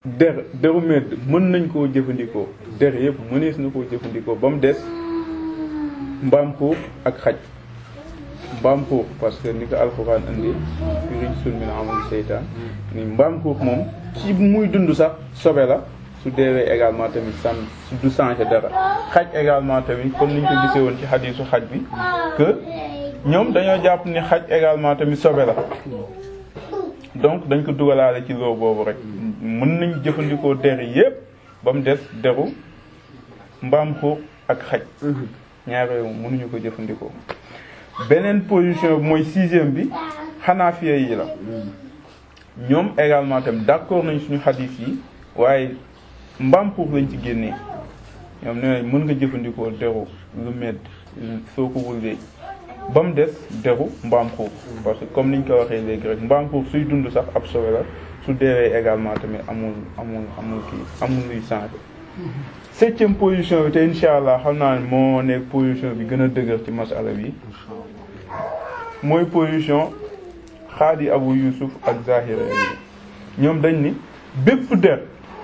der deru medd mën nañ koo jëfandikoo der yëpp mënees na koo jëfandikoo ba mu des mbaam xuux ak xaj mbaam xuux parce que ni ko alxuraan indi firiñ sun min amul seytaan ni mbaam xuux moom ci muy dund sax sobe la su deewee également tamit san du changé dara xaj également tamit comme niñ ko gisee woon ci xadiisu xaj bi que ñoom dañoo jàpp ni xaj également tamit sobe la donc dañ ko dugalaale ci loo boobu rek mën nañ jëfandikoo der yépp ba mu des deru mbaam xuux ak xaj ñaar yooyu mënuñu ko jëfandikoo beneen position bi mooy sixième bi xanaafiya yi la ñoom également tamit d'accord nañ suñu xadiis yi waaye mbaam xuux lañ ci génnee ñoom nee nañ mën nga jëfandikoo deru lu medd soo ko wullee ba mu des deru mbaam xuux parce que comme niñ ko waxee léegi rek mbaam xuux suy dund sax ab sobe la su deewee également tamit amul amul amul kii amul luy changé septième position bi te insha allah xam naa ne moo nekk position bi gën a dëgër ci masala bi mooy position xaadi abu yusuf ak zahira yi ñoom dañ ni bépp der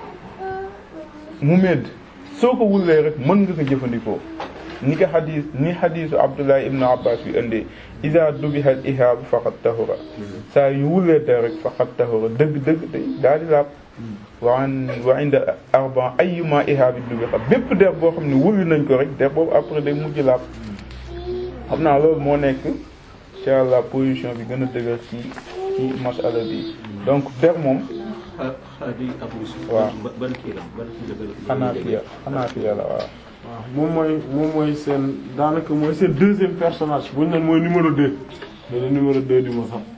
mu medd soo ko wullee rek mën nga ko jëfandikoo ni ko xadis ni xadisu abdullah ibnu abbas bi indee ida dubihal ihaabu faqat tahura saa yu wullee der rek faqat tahura dëgg dëgg day daal di laab waan wa inda arban ayuma ihaabi dubiha bépp der boo xam ne wulli nañ ko rek der boobu après day mujj laab xam naa loolu moo nekk incha allah position bi gën a dëgër ci ci masala bi donc der moom xaadi Abu Yusuf. waaw ban kii la ban kii la ban xanaafiya xanaafiya la waaw waaw moom mooy moom mooy seen daanaka mooy seen deuxième personnage bu ñu naan mooy numéro deux mais le numéro deux du ma sax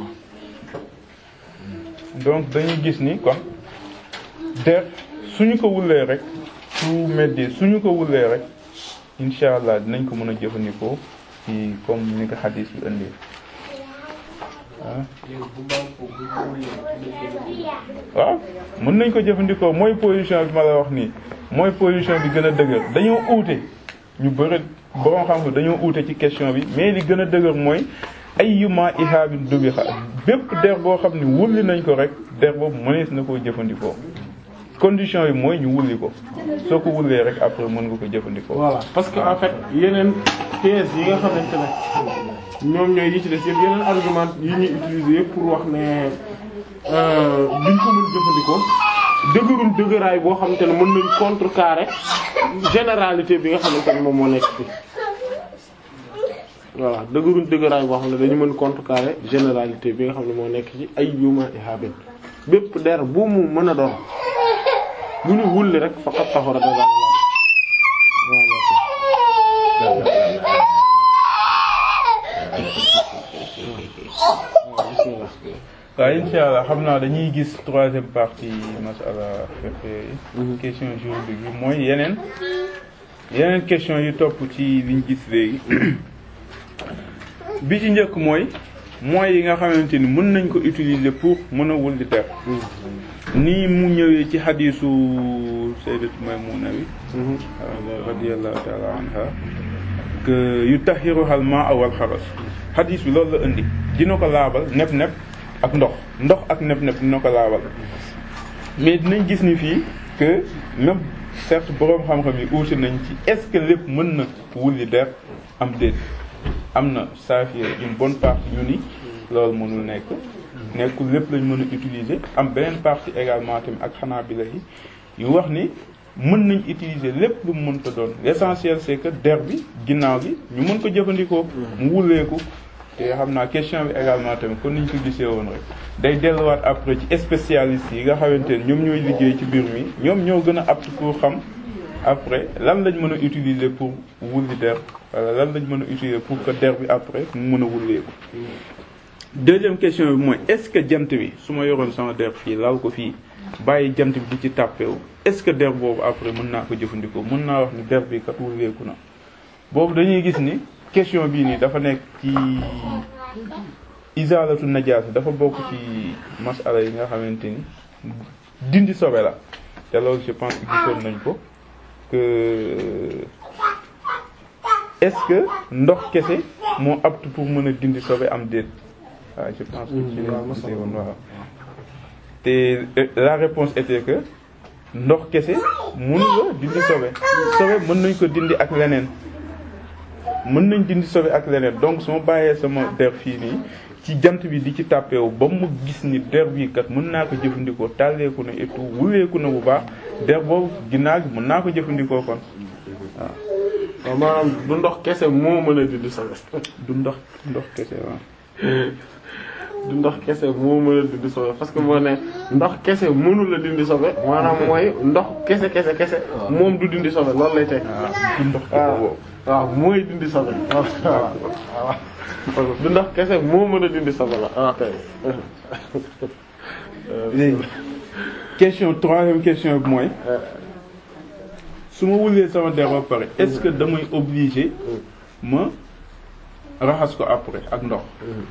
donc dañuy gis ni kon der suñu ko wullee rek su meddee suñu ko wullee rek incha allah dinañ ko mën a jëfandikoo ci comme ni ko xadis bi indee ah waaw mën nañ ko jëfandikoo mooy position bi ma la wax nii mooy position bi gën a dëgër dañoo uute ñu bëri borom xam-xam dañoo uute ci question bi mais li gën a dëgër mooy ayyuma ihaabin dubiha bépp der boo xam ne wulli nañ ko rek der boobu mënees na koo jëfandikoo condition yi mooy ñu wulli ko soo ko wullee rek après mën nga ko jëfandikoo. voilà parce que en fait yeneen thèse yi nga xamante ne ñoom ñooy yi ci des yëpp yeneen argument yi ñuy utiliser yëpp pour wax ne duñ ko mën jëfandikoo dëgëruñ dëgëraay boo xamante ne mën nañ contrecarrer généralité bi nga xamante ne moom moo nekk fi voilà dëgëruñ dëgëraay boo xam ne dañu mën contrecarrer généralité bi nga xam ne moo nekk ci ay yuma ihabin bépp der bu mu mën a doon bu ñu wulli rek faqat taxura da waaw incha allah xam naa dañuy gis troisième partie masala fiqh yi question juridique bi mooy yeneen yeneen question yu topp ci liñ gis léegi bi ci njëkk mooy moyens yi nga xamante ni mën nañ ko utiliser pour mën a wulli der nii mu ñëwee ci xadiisu sayyidatu Maymuna bi radiyallahu ta'ala anha que yutahhiruha al-maa'u wal xaras xadiis bi loolu la indi dina ko laabal nep nep ak ndox ndox ak nep nep dina ko laabal mais dinañ gis ni fii que même certes boroom xam-xam yi uute nañ ci est-ce que lépp mën na wulli der am déet am na saafiya une bonne partie ñu ni loolu mënul nekk nekkul lépp lañ mën a utiliser am beneen partie également tamit ak xanaa bi la yi yu wax ni mën nañ utiliser lépp lu mu mënta doon l'essentiel c'est que der bi ginnaaw gi ñu mën ko jëfandikoo mu wulleeku te xam naa question bi également tamit kon niñ ko gisee woon rek day delluwaat après ci spécialistes yi nga xamante ne ñoom ñooy liggéey ci mbir mi ñoom ñoo gën a apte pour xam après lan lañ mën a utiliser pour wulli der wala lan lañ mën a utiliser pour que der bi après mu mën a wulleeku deuxième question bi mooy est-ce que jant bi su ma yoroon sama der fii lal ko fii bàyyi jant bi di ci tàppeewu est-ce que der boobu après mën naa ko jëfandikoo mën naa wax ni der bi kat wulleeku na boobu dañuy gis ni question bii nii dafa nekk ci izalatu najaasa dafa bokk ci masala yi nga xamante ni dindi sobe la te loolu je pense que gisoon nañ ko que est-ce que ndox kese moo apte pour mën a dindi sobe am déet waaw je pense que ci lañ gisee woon waaw te la réponse était que ndox kese mun nga dindi sobe sobe mën nañ ko dindi ak leneen mën nañ dindi sobe ak leneen donc su ma bàyyee sama der fii nii ci jant bi di ci tàppeewu ba mu gis ni der bii kat mën naa ko jëfandikoo tàlleeku na et tout wuleeku na bu baax der boobu ginnaaw gi mën naa ko jëfandikoo kon waaw waaw maanaam du ndox kese moo mën a dindi sobe du ndox ndox kese waaw du ndox kese moo mën a dindi sobe parce que moo ne ndox kese mënu la dindi sobe maanaam mooy ndox kese kese kese moom du dindi sobe loolu lay teg waaw du ndox kese waaw boobu waaw mooy dindi sobe waaw waaw du ndox kese moo mën a dindi sobe la waaw kay léegi question troisième question bi mooy su ma wulee sama der ba pare est-ce que damay obligé ma raxas ko après ak ndox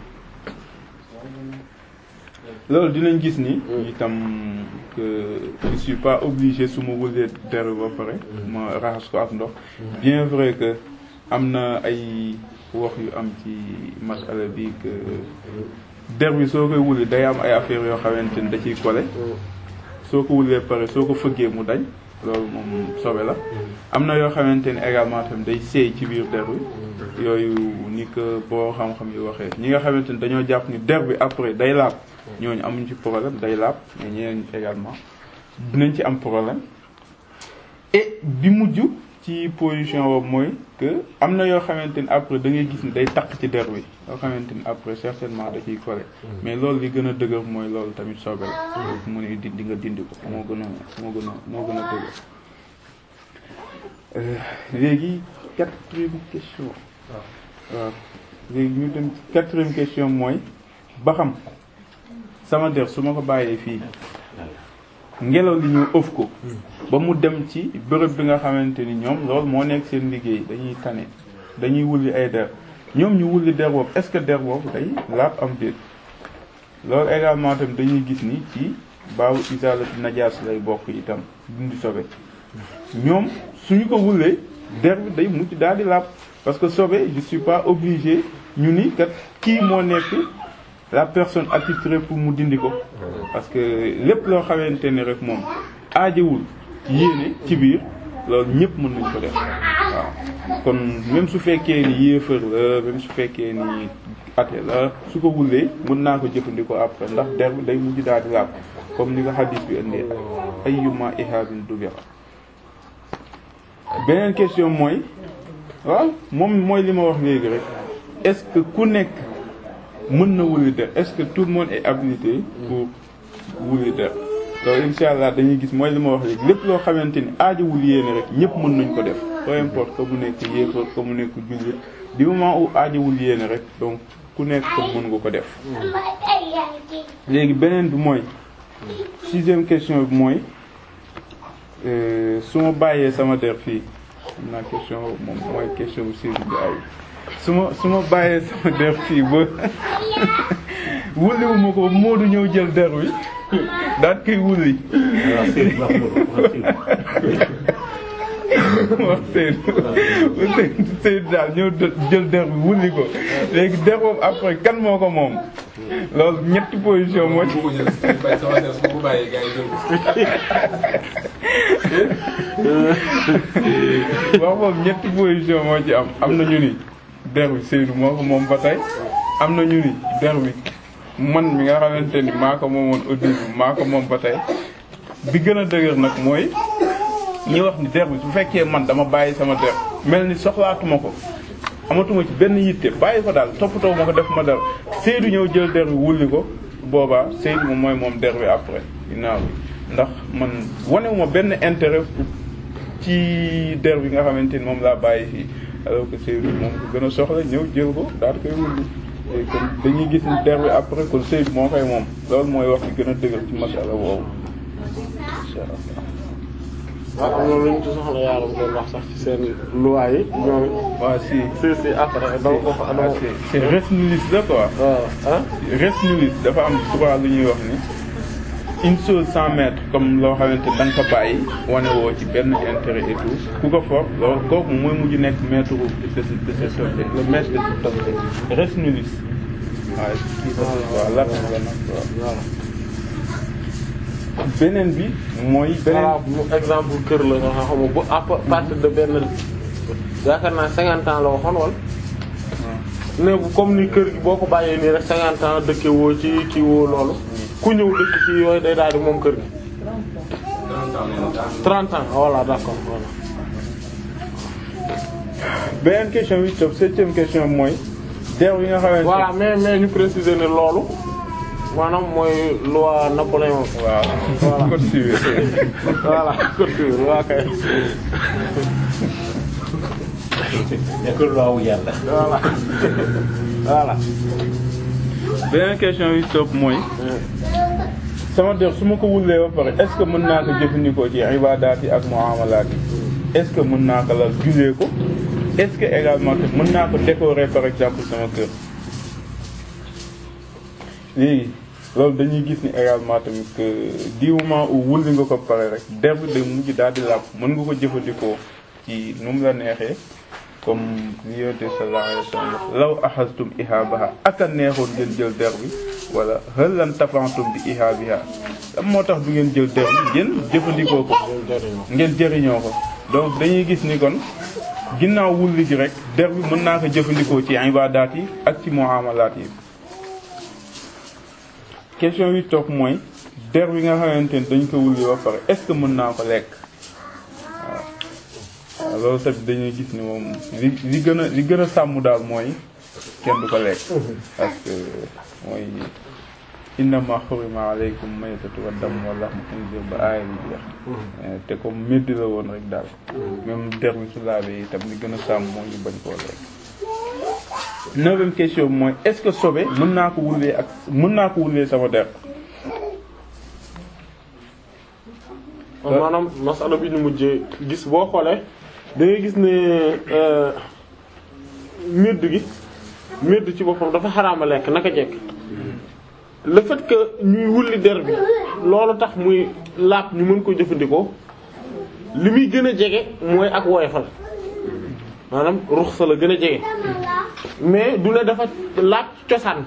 loolu dinañ gis ni itam que je suis pas obligé su ma wulee der ba pare ma raxas ko ak ndox bien vrai que am na ay wax yu am ci masala bi que der bi soo koy wuli day am ay affaires yoo xamante ni da ciy kole soo ko wulee pare soo ko fëggee mu dañ loolu moom sobe la am na yoo xamante ni également tam day seey ci biir der bi yooyu ni que boo xam-xam yi waxee ñi nga xamante ni dañoo jàpp ni der bi après day laab ñooñu amuñ ci problème day laab mais ñeneen également dinañ ci am problème et bi mujj ci position boobu mooy que am na yoo xamante ni après da ngay gis ni day takk ci der bi yoo xamante ni après certainement da ciy collé mais loolu li gën a dëgër mooy loolu tamit sobe la mu ne di di nga dindi ko moo gën a moo gën a moo gën a dëgër léegi quatrième question waaw léegi ñu dem ci quatrième question mooy ba xam sama der su ma ko bàyyee fii ngelaw li ñëw ëf ko ba mu dem ci bërëb bi nga xamante ni ñoom loolu moo nekk seen liggéey dañuy tane dañuy wulli ay der ñoom ñu wulli der boobu est-ce que der boobu day laab am déet loolu également tam dañuy gis ni ci baabu isaalati najaas lay bokk itam dindi sobe ñoom suñu ko wullee der bi day mujj daal di laab parce que sobe je suis pas obligé ñu ni kat kii moo nekk la personne attitrée pour mu dindi ko parce que lépp loo xamante ni rek moom aajewul yéene ci biir loolu ñëpp mën nañ ko def waaw kon même su fekkee ni yéefar la même su fekkee ni ate la su ko wullee mën naa ko jëfandikoo après ndax der bi day mujj daal di laab comme ni nga xadis bi indee ayyuma ihabin dubira beneen question mooy waaw moom mooy li ma wax léegi rek est-ce que ku nekk mën na wuli der est-ce que tout le monde est habilité pour wuli der loolu insha allah dañuy gis mooy li ma wax léegi lépp loo xamante ni aajowul yéene rek ñëpp mën nañ ko def peu importe que mu nekk yéefar que mu nekk jullit du moment où aajowul yéene rek donc ku nekk ko mën nga ko def léegi beneen bi mooy sixième question bi mooy su ma bàyyee sama der fii am naa question moom mooy question bu sérieux bi ay su ma su ma bàyyee sama der fii ba wulliwuma ko Moodu ñëw jël der wi daal koy wulli wax Seydou Seydou daal ñëw jël der bi wulli ko léegi der boobu après kan moo ko moom loolu ñetti position moo ci wax boobu ñetti position moo ci am am na ñu ni der bi Seydou moo ko moom ba tey am na ñu ni der bi man mi nga xamante ni maa ko moomoon au début maa ko moom ba tey bi gën a dëgër nag mooy ñi wax ni der bi su fekkee man dama bàyyi sama der mel ni soxlaatuma ko amatuma ci benn yitte bàyyi ko daal toppatoo ma ko def ma der Seydou ñëw jël der bi wulli ko boobaa Seydou moom mooy moom der bi après ginnaaw bi ndax man wanewuma benn intérêt ci der bi nga xamante ni moom laa bàyyi fii alors que Seydou moom ko gën a soxla ñëw jël ko daal koy wulli kon dañuy gis ni der bi après kon Seydou moo koy moom loolu mooy wax bi gën a dëgër ci masala boobu insha allah waaw am na lu ñu ci soxla yaaram doon wax sax ci seen loi yi ñoom waaw si si si après dama ko fa dama c'est c'est res nullis la quoi waaw ah res nullis dafa am souvent lu ñuy wax ni une chose sans maître comme loo xamante da nga ko bàyyi wane woo ci benn intérêt et tout ku ko for loolu kooku mooy mujj nekk maître de de de cet objet le maître de cet objet res nullis waaw kii waaw la la nag waaw waaw beneen bi mooy beneen voilà mu exemple kër la nga xam nga bu à partir de benn yaakaar naa cinquante ans la waxoon wala ne bu comme ni kër gi boo ko bàyyee nii rek cinquante ans dëkke woo ci kii woo loolu ku ñëw dëkk ci yooyu day daal di moom kër gi trente ans voilà d'accord voilà beneen question bi topp septième question bi mooy der yi nga xamante voilà mais mais ñu préciser ne loolu maanaam mooy loi Napoléon waaw Voilà. code civil voilà culture waa kay nekkul loowu yàlla. voilà voilà beneen question bi topp mooy sama der su ma ko wullee ba pare est-ce que mën naa ko jëfandikoo ci ibadaat yi ak muamalaat yi est-ce que mën naa ko la jullee ko est-ce que également que mën naa ko décorer par exemple sama kër léegi loolu dañuy gis ni également tamit que du moment où wulli nga ko pare rek der bi day mujj daal di làpp mën nga ko jëfandikoo ci nu mu la neexee comme li yonent bi sallallahu alayhi wa sallam law axastum ihaabaha ak a neexoon ngeen jël der bi wala hal lan tafantum bi ihaabiha lan moo tax du ngeen jël der bi ngeen jëfandikoo ko ngeen jëriñoo ko donc dañuy gis ni kon ginnaaw wulli gi rek der bi mën naa ko jëfandikoo ci ibadaat yi ak ci muamalaat yi question bi topp mooy der bi nga xamante ni dañ ko wulli ba pare est-ce que mën naa ko lekk waaw waaw loolu tamit dañuy gis ni moom li li gën a li gën a sàmm daal mooy kenn du ko lekk parce que mooy innama xurima aleykum maytatu wa dam wa lahmu xinzir ba aaya bi jeex te comme métti la woon rek daal même der bi su laabee itam li gën a sàmm mooy ñu bañ koo lekk neuvième question bi mooy est-ce que sobe mën naa ko wullee ak mën naa ko wullee sama der maanaam masala bi ñu mujjee gis boo xoolee da ngay gis ne euh, médd gi médd ci boppam dafa xaraama lekk naka jekk le fait que ñuy wulli der bi loolu tax muy laab ñu mën ko jëfandikoo li muy gën a jege mooy ak woyofal maanaam ruxsa la gën a jege mais du ne dafa laab cosaan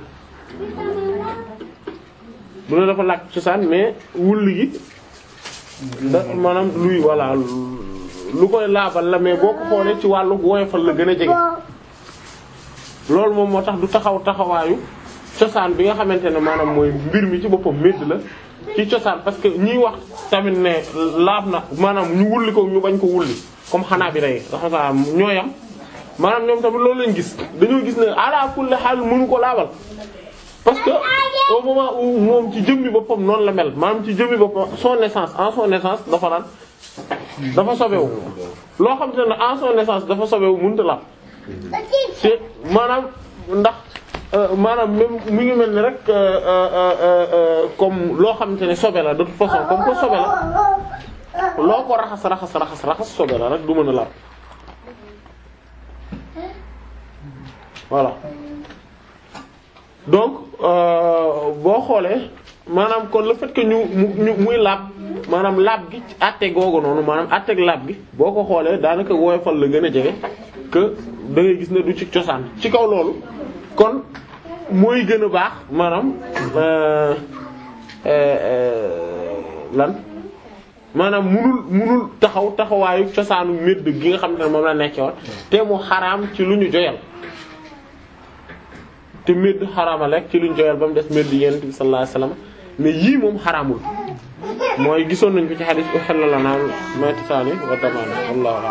du ne dafa laab cosaan mais wulli gi da maanaam luy voilà lu koy laabal la mais boo ko xoolee ci wàllu woyofal la gën a jege loolu moom moo tax du taxaw taxawaayu cosaan bi nga xamante ne maanaam mooy mbir mi ci boppam médd la ci cosaan parce que ñiy wax tamit ne laab na maanaam ñu wulli ko ñu bañ ko wulli comme xanaa bi rey raxasaa ñooyam maanaam ñoom tamit loolu lañ gis dañoo gis ne ala kulli xaal mënu ko laabal parce que au moment où moom ci jëmmi boppam noonu la mel maanaam ci jëmmi boppam son naissance en son naissance dafa naan dafa sobewu loo xam te ne en son naissance dafa sobewu mënut la te maanaam ndax maanaam même mu ngi mel ni rek comme loo xamante ne sobe la de toute façon comme que sobe la loo ko raxas raxas raxas raxas sobe la rek du mën a laal voilà donc boo xoolee maanaam kon le fait que ñu mu muy laab maanaam laab gi ci àtte googu noonu maanaam àtteeg laab gi boo ko xoolee daanaka woyofal la gën a jege que da ngay gis ne du ci cosaan ci kaw loolu kon mooy gën a baax maanaam lan maanaam munul munul taxaw taxawaayu cosaanu médd gi nga xam ne moom la nekkee woon te mu xaraam ci lu ñu joyal te médd xaraama lekk ci lu ñu joyal ba mu des médd yonent bi sallallahu alayhi wasallam mais yii moom xaraamul mooy gisoon nañ ko ci xadis uhilla lanaa maytataani wa damaani wallahu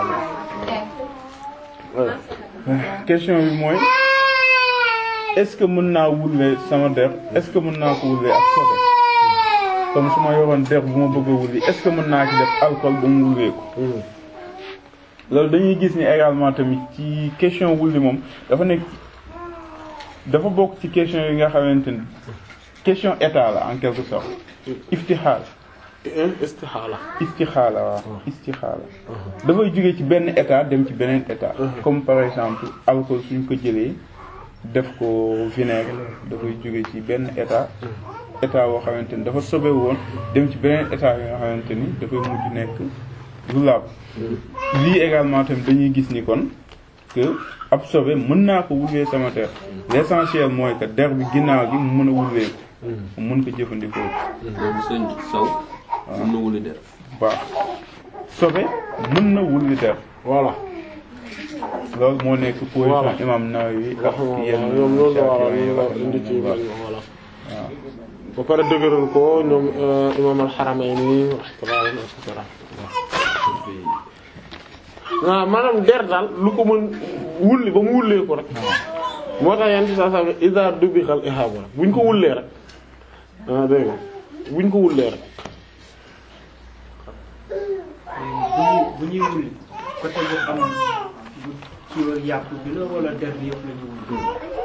a'lam question bi mooy est-ce que mën naa wulle sama der est-ce que mën naa ko wulle ak sobe comme su ma yoroon der bu ma bëgg a wulli est-ce que mën naa ci def alcool ba mu wullee ko loolu dañuy gis ni également tamit ci question wulli moom dafa nekk dafa bokk ci question yi nga xamante ni question état la en quelque sorte iftixaal istixaala istixaala waaw istixaala dafay jóge ci benn état dem ci beneen état comme par exemple alcool suñ ko jëlee def ko vinaigre dafay jóge ci benn état état boo xamante ni dafa sobe woon dem ci beneen état yi nga xamante ni dafay mujj nekk lu laab lii également tamit dañuy gis ni kon que ab sobe mën naa ko wullee sama der l'essentiel mooy que der bi ginnaaw gi mu mën a wullee ko mu mën ko jëfandikoo loolu sëñ Sow mën na wuli der baax sobe mën na wulli der voilà loolu moo nekk Voilà. position imam Nawawi ak wax nga yenn ñoom loolu la war a Shafi'i yi loolu la indi ci rahimahullah. voilà waaw ba pare dëgëral ko ñoom imam al-Haramayni rahmatullah et cetera waaw maanaam der daal lu ko mën wulli ba mu wullee ko rek moo tax yenn saa saa iza dubixal ihaba rek buñ ko wullee rek ah dégg nga buñ ko wullee rek bu ñuy bu ñuy wulli côté bu am bu ci yàpp bi la wala der bi yëpp la ñu wulli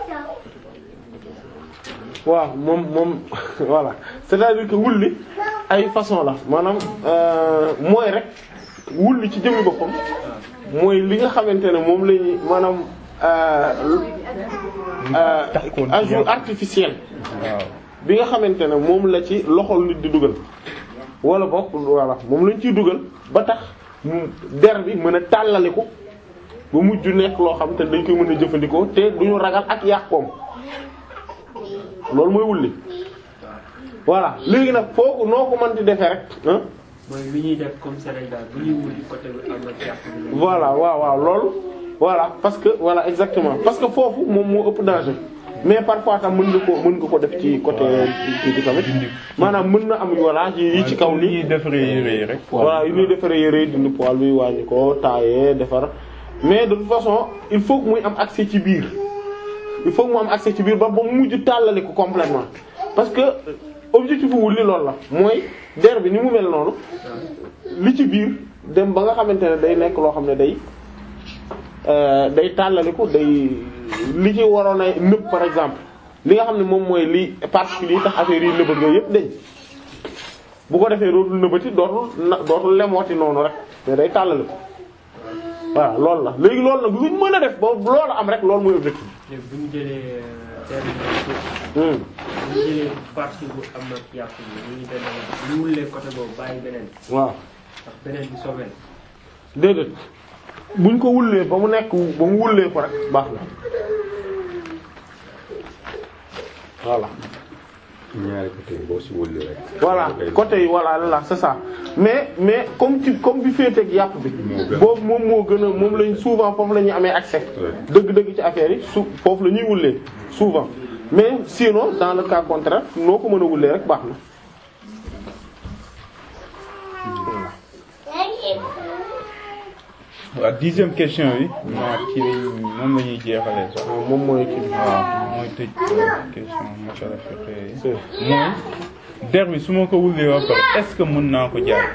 waaw moom moom voilà c'est-à-dire que wulli ay façon la maanaam euh, mooy rek wulli ci jëmmi boppam mooy li nga xamante ne moom lañuy maanaam euh, euh, takkoon ci ajout yàpp. artificiel waaw bi nga xamante ne moom la ci loxol nit di dugal wala bokk voilà moom lañ ciy dugal ba tax mu der bi mën a tàllaliku ba mujj nekk loo xam te dañ koy mën a jëfandikoo te duñu ragal ak yàqoom loolu mooy wulli voilà léegi nag foofu noo ko mën di defee rek ah mooy li ñuy def comme Sénégal bu ñuy wulli côté bi am na yàpp bi la voilà waaw waaw loolu voilà parce que voilà exactement parce que foofu moom moo ëpp danger mais parfois tam mën nga ko mën nga ko def ci côté kii bi tamit maanaam mën na am voilà yi yi ci kaw li nii ñuy defaree yére yi rek voilà yu ñuy defaree yére yi dindi poil bi wàññi ko tailler defar mais de toute façon il faut que muy am accès ci biir il faut que mu am accès ci biir ba ba mu mujj tàllali ko complètement parce que objectif wu li loolu la mooy der bi ni mu mel noonu li ci biir dem ba nga xamante ne day nekk loo xam ne day euh, day tàllaliku day li ci waroon a nëb par exemple li nga xam ne moom mooy li particulier tax affaire yi nëbët yooyu yëpp dañ bu ko defee dootul nëbëti dootul na dootul lemooti noonu rek mais day tàllaliku voilà loolu la léegi loolu nag luñ mën a def ba loolu am rek loolu mooy objectif léegi bu ñu jëlee der bi hmm. bu ñu jëlee partie bu am na yàpp bi ñu demee ñu wullee côté boobu bàyyi beneen waaw ndax beneen bi sobeel déedéet buñ ko wullee ba mu nekk ba mu wullee ko rek baax na voilà ñaari côté boo si wulli rek voilà côté yi voilà là c'est ça mais mais comme ci comme bi féeteeg yàpp bi gën. boobu moom moo gën a moom lañ souvent foofu la ñuy amee accès Ouais. dëgg-dëgg ci affaire yi su foofu la ñuy wullee souvent mais sinon dans le cas contraire noo ko mën a wullee rek baax na waaw dixième question bi maa ci lañ moom la ñuy jeexalee sax waaw moom mooy kii waaw mooy tëj question masala fiqh yi c'est mooy der bi su ma ko wullee ba pare est-ce que mën naa ko jaay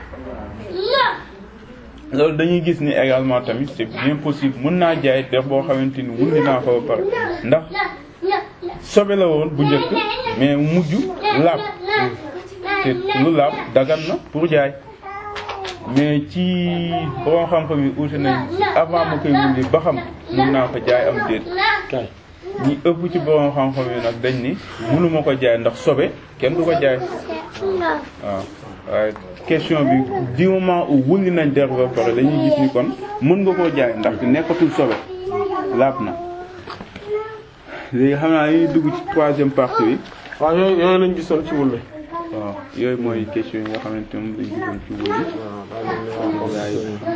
loolu dañuy gis ni également tamit c'est bien possible mën naa jaay der boo xamante ni wulli naa ko ba pare ndax sobe la woon bu njëkk mais mujj laab te lu laab dagan na pour jaay mais ci borom xam-xam yi uute nañ ci avant ma koy wulli ba xam mën naa ko jaay am déet kay ñi ëpp ci borom xam-xam yi nag dañ ni mënuma ko jaay ndax sobe kenn du ko jaay waaw waaye question bi du moment où wulli nañ der ba pare dañuy gis ni kon mën nga koo jaay ndax nekkatul sobe laab na léegi xam naa dañuy dugg ci troisième partie bi waaw yooyu yooyu lañ gisoon ci wulle waaw yooyu mooy question yi nga xamante moom lañ gisoon ci wulli waaw daa mel ni waaw gaa yi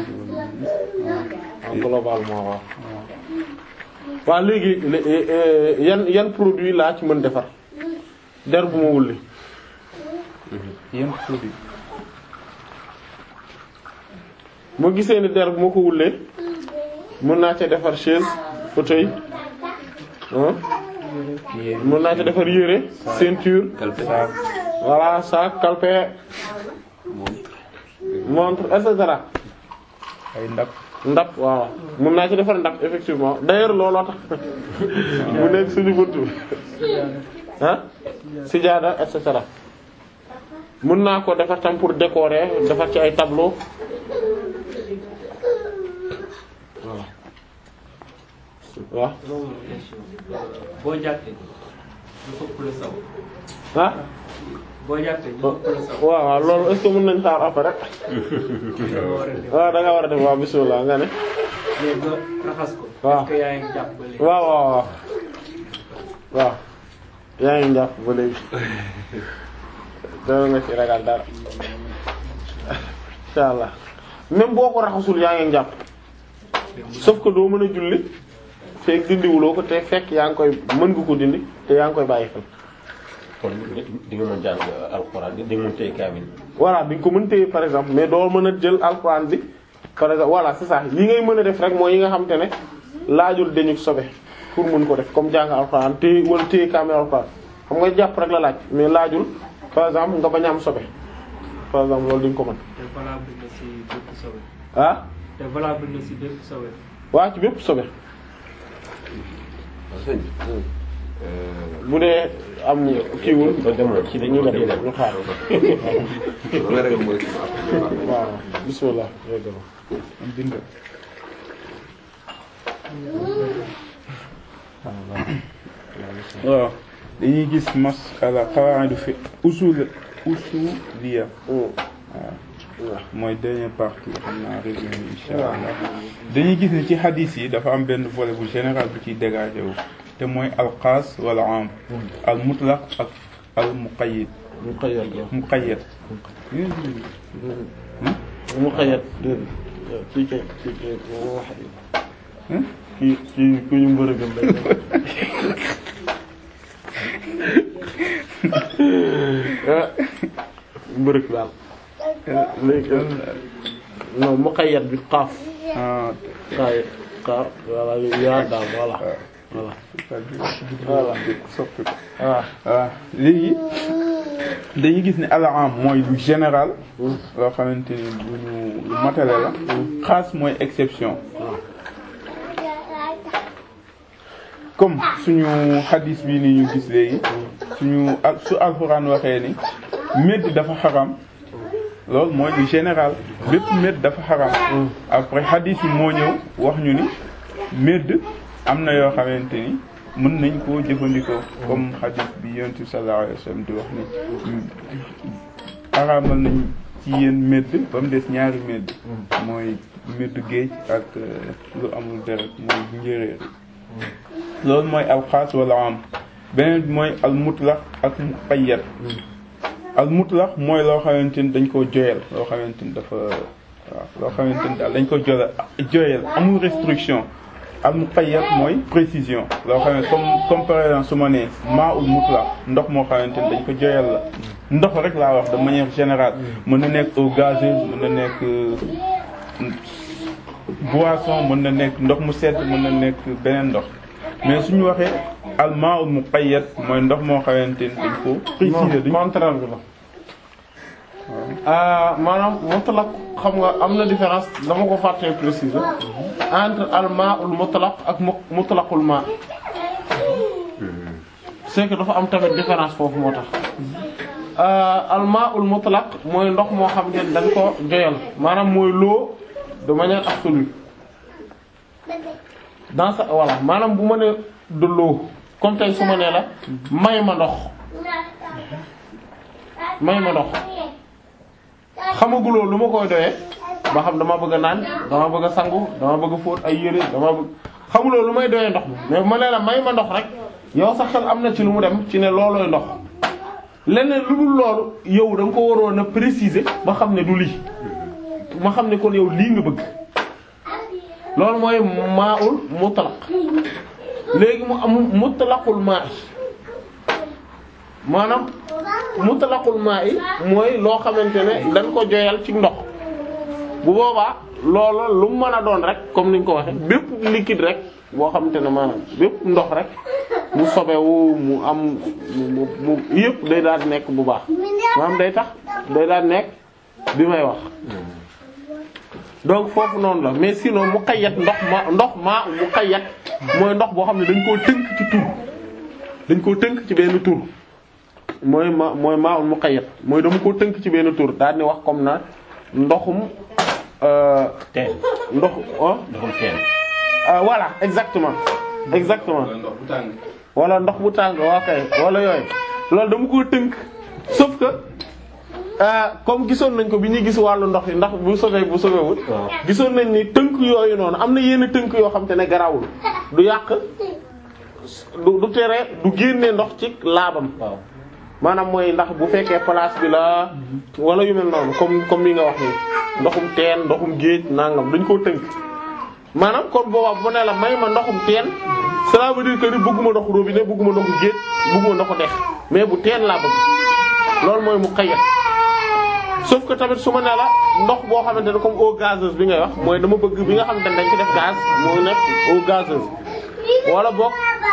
waaw globalement waaw waaw léegi lé- eh, yan yan produit laa ci mën defar der bu ma wulli yan produit moo gisee ni der bu ma ko wullee mën naa ca defar chaise fauteuil ah mën naa ca defar yére ceinture calpe voilà sac calpe montre et cetera ay ndab ndab waaw mën naa ci defar ndab effectivement d'ailleurs looloo tax mu nekk suñu buntu ah sijaada et cetera mën naa ko defar tam pour décorer defar ci ay tableau voilà waaw loolu mooy question boo jàppee ñu ëpp la saw ah boo jàppee ñu ëpp la saw waaw waaw loolu est-ce que mën nañ xaar après nga war a def waaw da nga war a def waaw bismillah nga ne mais nga raxas ko waaw. est-ce que yaa ngi jàpp ba léegi waaw waaw waaw waaw yaa ngi jàpp ba léegi dara nga ci ragal dara insha allah même boo ko raxasul yaa ngi jàpp sauf que doo mën a julli fekk dindiwuloo ko te fekk yaa ngi koy mën nga ko dindi te yaa ngi koy bàyyi xel kon di nga mën jàng alxuraan di nga mën téye kaamil voilà di nga ko mën téye par exemple mais doo mën a jël alxuraan bi par exemple voilà c'est ça yi ngay mën a def rek mooy yi nga xam te ne laajul dañu sobe pour mën ko def comme jàng alxuraan téye wala téye kaamil alxuraan xam nga jàpp rek la laaj mais laajul par exemple nga bañ a am sobe par exemple loolu di nga ko mën te valable na ci bépp sobe ah te valable na ci bépp sobe waa ci bépp sobe waaw sëñ bi. bu dee am kiiwul ba demoon ci ñu dañu dem dem ñu xaar damay ragal mooy kii ma après. waaw bismillah yeggal am bind waaw dañuy gis masala qawa'idu fi usul usuliya waaw mooy dernière partie xam naa résumé bi insha allah dañuy gis ni ci hadith yi dafa am benn volet bu général bu ciy dégagé wu te mooy alxaas wala am al mutlaq ak al muqayyad muqayyad muqayyad muqayyad kii kay kii kay moo wax Hmm? kii kii ku ñu mbërëgam lay mbërëg daal léegi non muqayyad bi xaaf ah xaay xaaf voilà yaa daal voilà voilà voilà soppi ko waaw waaw léegi dañuy gis ne al-aam mooy lu général loo xamante ni lu ñu lu matale la xaas mooy exception comme suñu xadis bi ni ñu gis léegi suñu ak su alxuraan waxee ni médd dafa xaram loolu mooy lu général bépp médd dafa xaram après xadis yi moo ñëw wax ñu ni médd am na yoo xamante ni mën nañ koo jëfandikoo comme xadis bi yonent bi sallallahu alayhi wa sallam di wax ni araamal nañ ci yéen médd ba mu des ñaari médd mooy médd géej ak euh, lu amul deret mooy njéeréer loolu mooy alxaas wala am beneen bi mooy al mutlaq ak muqayyad al mutlaq mooy loo xamante ni dañ koo joyal loo xamante ni dafa waaw loo xamante ni daal dañ ko joyal joyal amul restriction al muqayyad mooy précision loo xam ne comme comme par exemple su ma nee maa ul mutlaq ndox moo xamante ni dañ ko joyal la ndox rek laa wax de manière générale mën na nekk eau gazeuse mën na nekk euh, boisson mën na nekk ndox mu sedd mën na nekk beneen ndox mais suñu waxee al ma'ul muqayyad mooy ndox moo xamante ni dañ ko préciser dañ contraire bi la ah maanaam mutlaq xam nga am na différence dama ko fàttee préciser entre al ma'ul mutlaq ak mu mutlaqul ma c'est que dafa am tamit différence foofu moo tax al ma'ul mutlaq mooy ndox moo xam ne dañ ko joyal maanaam mooy l'eau de manière absolue dans sa voilà maanaam bu ma ne de l'eau comme tey su ma nee la may ma ndox may ma ndox xamaguloo lu ma koy doyee ba xam dama bëgg a naan dama bëgg a sangu dama bëgg a fóot ay yére dama bëgg xamuloo lu may doyee ndox mi mais bu ma nee la may ma ndox rek yow sa xel am na ci lu mu dem ci ne loolooy ndox leneen lu dul loolu yow da nga ko waroon a préciser ba xam ne du lii ma xam ne kon yow lii nga bëgg loolu mooy maa'ul mutlaq léegi mu am mutlaqul maa'i maanaam mutlaqul maa'i mooy loo xamante ne dañ ko joyal ci ndox bu boobaa loolu lu mu mën a doon rek comme niñ ko waxe bépp liquide rek boo xamante ne maanaam bépp ndox rek mu sobewu mu am mu mu yëpp day daal di nekk bu baax maanaam day tax day daal di nekk bi may wax donc foofu noonu la mais sinon muqayyad ndox ma ndox maa muqayyad mooy ndox boo xam ne dañ koo tënk ci tur dañ koo tënk ci benn tur mooy ma mooy maa ul muqayyad mooy dama koo tënk ci benn tur daal di wax comme na ndoxum euh, teen ndox oh ndoxum teen ah voilà exactement exactement ndox bu tàng. wala ndox bu tàng waa kay wala yooyu loolu dama koo tënk sauf que euh, comme gisoon nañ ko bi ñuy gis wàllu ndox yi ndax bu sobee bu sobewul waaw gisoon nañ ni tënk yooyu noonu am na yenn tënk yoo xam te ne garawul du yàq du du tere du génne ndox ci laabam waaw maanaam mooy ndax bu fekkee place bi la wala yu mel noonu comme comme li nga wax nii ndoxum teen ndoxum géej nangam dañ koo tënk maanaam kon boobaa bu ne la may ma ndoxum teen cela veut dire que ni bëgguma ndoxu robinet bëgguma ndoxu géej bëgguma ndoxu dex mais bu teen laa bëgg loolu mooy mu xayat sauf que tamit su ma ne la ndox boo xamante ne comme eau gazeuse bi ngay wax mooy dama bëgg bi nga xamante ne dañ ci def gaz moo nekk eau gazeuse wala boog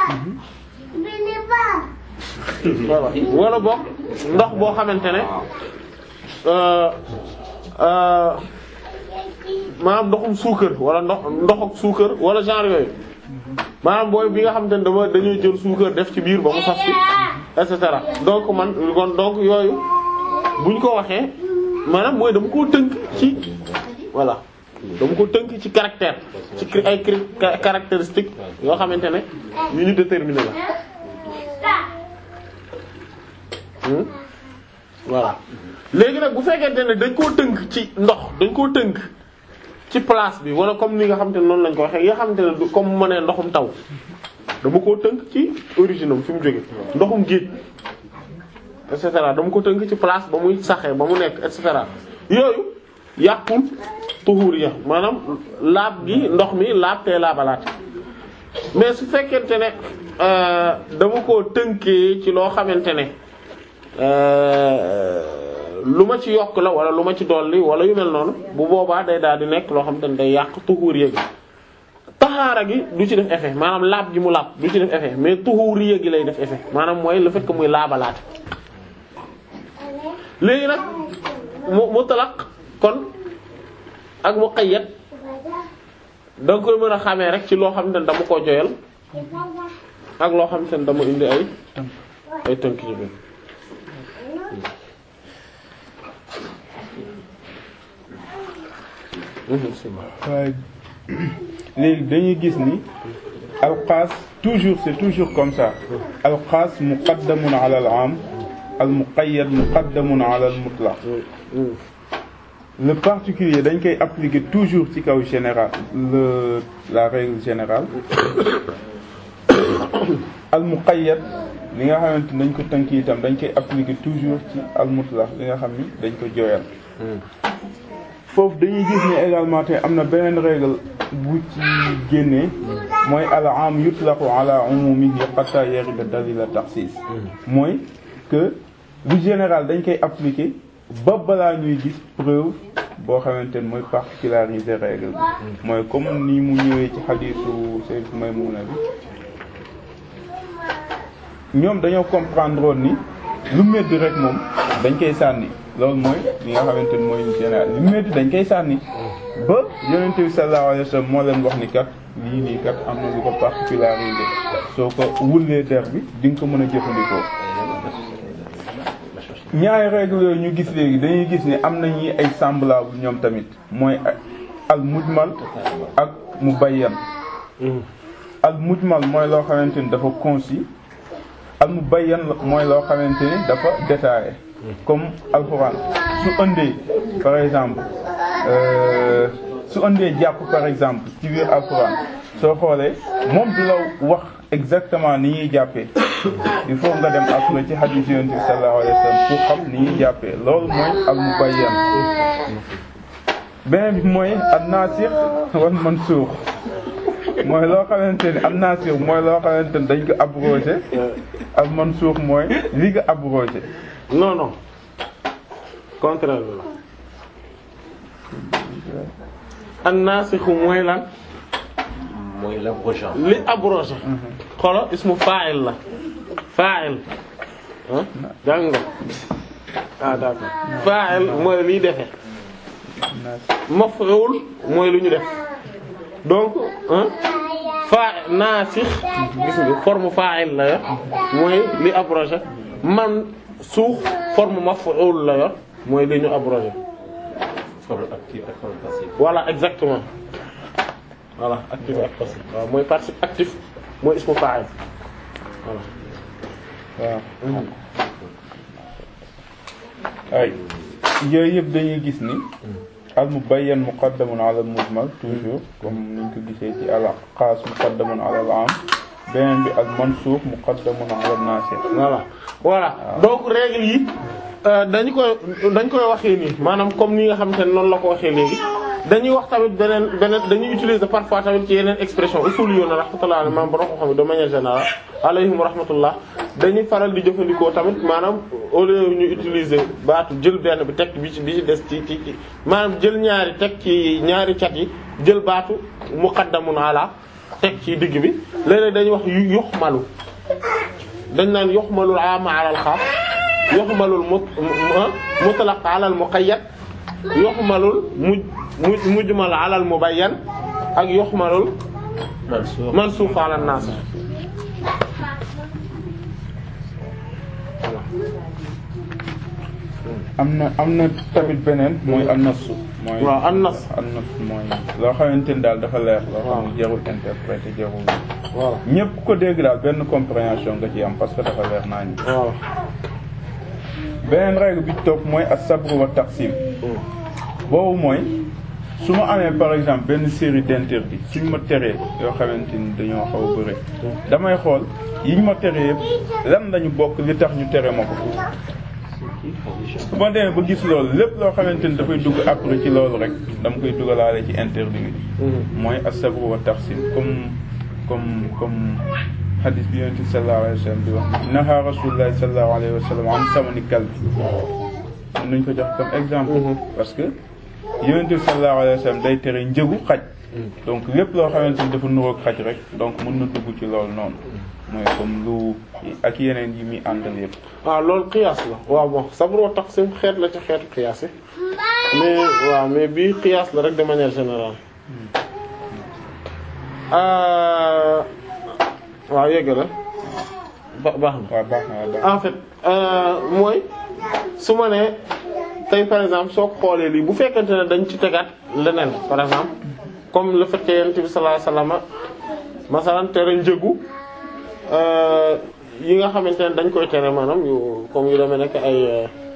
voilà wala boog ndox boo xamante ne euh euh maanaam ndoxum suukar wala ndox ndox ak suukar wala genre yooyu maanaam booy bi nga xamante ne dama dañuy jël suukar def ci biir ba mu saf ci et cetera donc man kon donc yooyu buñ ko waxee maanaam mooy dama koo tënk ci voilà dama ko tënk ci caractère ci cri- ay cri- ca- caractéristiques yoo xamante ne yu ñu déterminer la Hmm? voilà léegi nag bu fekkente ne dañ koo tënk ci ndox dañ koo tënk ci place bi wala comme ni nga xamante ne noonu lañ ko waxee nga xamante ne du comme mu ne ndoxum taw dama koo tënk ci origine am fi mu jóge ndoxum géej et cetera dama ko tënk ci place ba muy saxee ba mu nekk et cetera yooyu yàqul tuhuriya maanaam laab gi ndox mi laab tee laabalaat mais su fekkente ne euh, dama koo tënkee ci loo xamante ne euh, lu ma ci yokk la wala lu ma ci dolli wala yu mel noonu bu boobaa day daal di nekk loo xamante ne day yàq tuhuriya gi taxaara gi du ci def effet maanaam laab gi mu laab du ci def effet mais tuhuriya gi lay def effet maanaam mooy le fait que muy laabalaat léegi nag mu mutlaq kon ak muqayyad da nga koy mën a xamee rek ci loo xam ne dama ko joyal ak loo xam ne dama indi ay ay tënk ci biir waaye léegi dañuy gis ni alxaas toujours c'est toujours comme ça alxaas muqaddamun ala al am al muqayyad muqaddamun ala al mutlaq le particulier dañ koy appliquer toujours ci kaw général le la règle générale al muqayyad li nga xamante dañ ko tënk itam dañ koy appliquer toujours ci al mutlaq li nga xam ni dañ ko joyal foofu dañuy gis ne également te am na beneen règle bu ci génnee mooy al am yutlaqu ala umumihi hatta yarida dalil taxsis mooy que lu général dañ koy appliquer ba balaa ñuy gis preuve boo xamante ne mooy particulariser règle bi mooy comme ni mu ñëwee ci xadiisu Sayyid Maymuna bi ñoom dañoo comprendre woon ni lu medd rek moom dañ koy sànni loolu mooy li nga xamante ni mooy général lu medd dañ koy sànni ba yonent bi sallallahu alayhi wasallam moo leen wax ni kat lii nii kat am na lu ko particularisé soo ko wullee der bi di nga ko mën a jëfandikoo ñaari règle yooyu ñu gis léegi dañuy gis ni am nañu ay semblable ñoom tamit mooy al mujmal ak mubayyan al mujmal mooy loo xamante ni dafa concis al mubayyan mooy loo xamante ni dafa détaillé comme alxuraan su ëndee par exemple euh, su ëndee jàpp par exemple ci biir alxuraan soo xoolee moom du la wax exactement ni ñuy jàppee il faut nga dem après ci hadith yonent bi sallallahu alayhi wasallam pour xam ni ñuy jàppee loolu mooy al mubayyan beneen bi mooy an nasikh wal mansukh mooy loo xamante ni am nasikh mooy loo xamante ni dañ ko abrogé al mansukh mooy li nga abrogé non non contraire bi la an-nasikh mooy lan mooy l'abrogeant. li abrogé xolo ismu fa'il la fa'il ah jàng nga ah d'accord fa'il mooy liy defe maf'ul mooy lu ñu def donc ah fa nasikh gis nga forme fa'il la yor mooy li abrogé man suux forme maf'ul la yor mooy li ñu abrogé forme active ak forme passive. voilà exactement voilà actif ak passif waaw mooy participe actif mooy ismu fa'il voilà waaw ay yooyu yëpp dañuy gis ni al mubayyan muqaddamun ala al mujmal toujours comme niñ ko gisee ci al xaas muqaddamun ala al am beneen bi al mansuux muqaddamun ala nasikh voilà voilà donc règle yi euh, dañu koy dañ koy waxee nii maanaam comme ni nga xamante ne noonu la ko waxee léegi dañuy wax tamit beneen beneen dañuy utiliser parfois tamit ci yeneen expression usul yoon rahmatullah alayhi maanaam borom xam de manière générale alayhim rahmatullah dañuy faral di jëfandikoo tamit maanaam au lieu ñu utiliser baatu jël benn bi teg bi ci bi ci des ci ci ci maanaam jël ñaari teg ci ñaari cat yi jël baatu muqaddamun ala teg ci digg bi léeg-léeg dañuy wax yu yuxmalu dañ naan yuxmalul ama ala al xaas yuxmalul mut mutlaq ala al muqayyad yuxmalul muj muj mujmal ala al mubayyan ak yuxmalul mansuux mansuux ala an nasikh am na am na tamit beneen mooy annasu mooy waaw annas annas mooy loo xamante ni daal dafa leer loo xam waaw. ne jarul interpréter jarul voilà ñépp ku ko dégg daal benn compréhension nga ci am parce que dafa leer naa ñi voilà beneen règle bi ci topp mooy as-sabr wa taqsim boobu mooy su ma amee par exemple benn série d'interdits suñ ma teree yoo xamante ni dañoo xaw a bëri damay xool yiñ ma teree yëpp lan lañu bokk li tax ñu tere ma ko su ma demee ba gis loolu lépp loo xamante ni dafay dugg après ci loolu rek dama koy dugalaale ci interdit bi mooy as-sabr wa taqsim comme comme comme hadith bi yonent bi sallallahu alayhi wa sallam di wax naha rasulullah sallallahu alayhi wa sallam an samani kalbi mën nañ ko jox comme exemple parce que yonent bi sallallahu alayhi wa sallam day tere njëgu xaj donc lépp loo xamante ni dafa nuroog xaj rek donc mën na dugg ci loolu noonu mooy comme lu ak yeneen yi muy àndal yëpp waaw loolu qiyaas la waaw bon sabr wa taqsim xeet la ci xeetu qiyaas yi mais waaw mais bii qiyaas la rek de manière générale Euh, waaw yegg la ba baax na waaw baax na waaw baax na en fait euh, mooy su ma nee tey par exemple soo ko xoolee lii bu fekkente ne dañ ci tegaat leneen par exemple comme le fait que yonent bi sallallahu alayhi wasallam masalan tere njëgu euh, yi nga xamante ne dañ koy tere maanaam yu comme yu demee nekk ay